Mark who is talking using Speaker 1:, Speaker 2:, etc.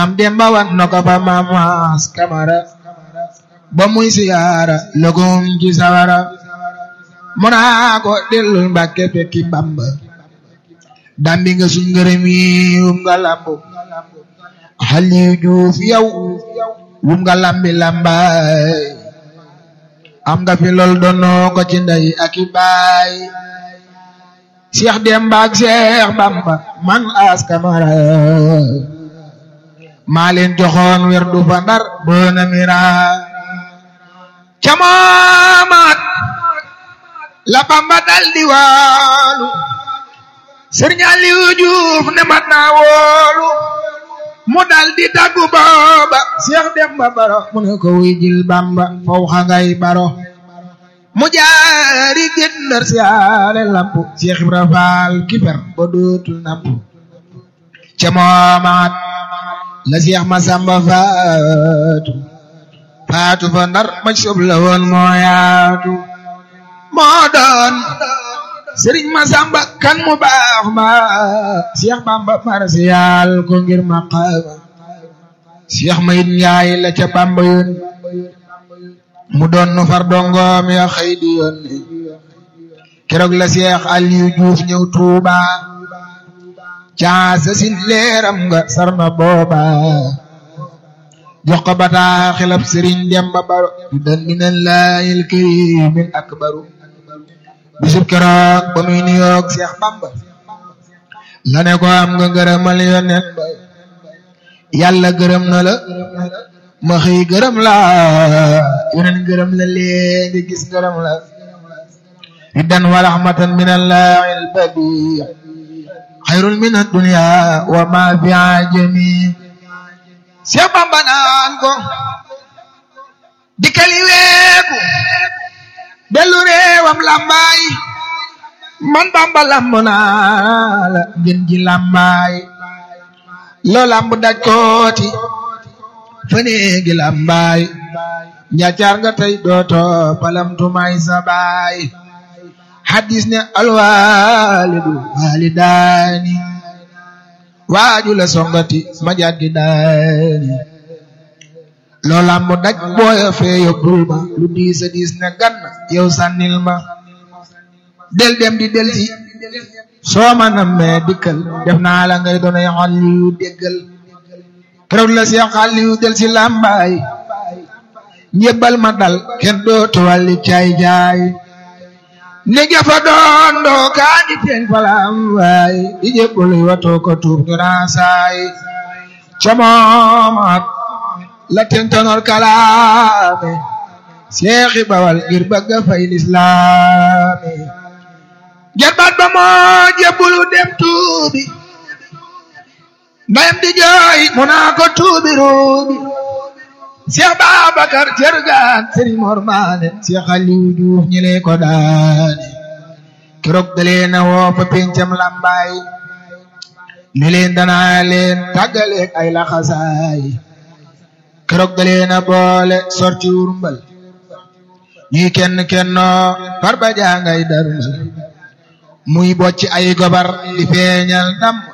Speaker 1: am demba wan na ko fa maamaas kamara ba muy siyaara lëgum ci sawara mu naa ko dellul mbàkke fekki bamba dambi nga suñ ngërëm yi wum nga lambu xaliyu juuf yow wum nga lambi lambaay am nga fi lool doonoo ko ci ndey ak i baay Cheikh Demba ak Cheikh Bamba man as kamara maa leen joxoon wer du fa ndar boona mira camamaat la Bamba dal di waalu Sëriñ Aliou Diouf ne mat naa woolu mu dal di taggu booba Cheikh Demba Baro mu ne ko wuy jil Bamba faw xa ngay baro mu jaari gét ndar siyaare lampu Cheikh Ibra Faal kiper ba dootul nampu ca moomaat la Cheikh Masamba faatu faatu fa ndar ma sob la woon moo yaatu moo doon Sëriñ Masamba kan mu baax ma Cheikh Bamba marsiyaal ko ngir maqaama Cheikh Mayit Njaay la ca Bamba yoon mu doon nu far dongoom ya xëy di yoon keroog la Cheikh Aliou Diouf ñëw Tuuba caasa sin leeram nga sarna booba jox ko bataa xilab Sëriñ Demba Baro yu dan minallaahil kariimil akbaru bisub keroog ba muy nuyoog Cheikh Bamba la ne ko am nga gërëmal yonent ba yàlla gërëm na la ma xëy gërëm la yonent gërëm la léegi gis gërëm la riddan wa rahmatan min allahi albadi xayrun min addunya wa ma fi ajami Cheikh Bamba naan ko dikkali weeku dellu réewam lambaay man Bamba lamb naa la ngeen ji lambaay loo lamb daj kooti faneegi lambaay njaacaar nga tey dooto palamtumaay sa baay hadis ne alwaalidu waalidaani waaju la songati ma jaggi daani loo lamb daj booya fee yóbbul ma lu diis a diis ne gann yow sànnil ma del dem di del si soo ma nammee dikkal def naa la ngay doonay xalliyu déggal keroog la Seex xalliyu del si làmbaay njëbbal ma dal kenn dootu wàlli caay jaay ne jafa doon doo kaa di teen falam waay di jébbal watoo ko tuub ñu naa saay ca moomaat la tentonor kalaame seexi bawal ngir bëgga fay lislaami jarbaat ba moo jébbulu dem tuubi ndayam di jooy mu naa ko tuubi ruubi Seex Babakar Cergaan Sëriñ Mor Maane Seex Aliou Diouf ñi lee ko daane keroog dalee na woo fa pencam lambaay ne leen danaa leen tàggaleeg ay laxasaay keroog dalee na boole sorti wurmbal ñuy kenn kennoo far ba jangay darmal muy bocci ay gobar di feeñal ndam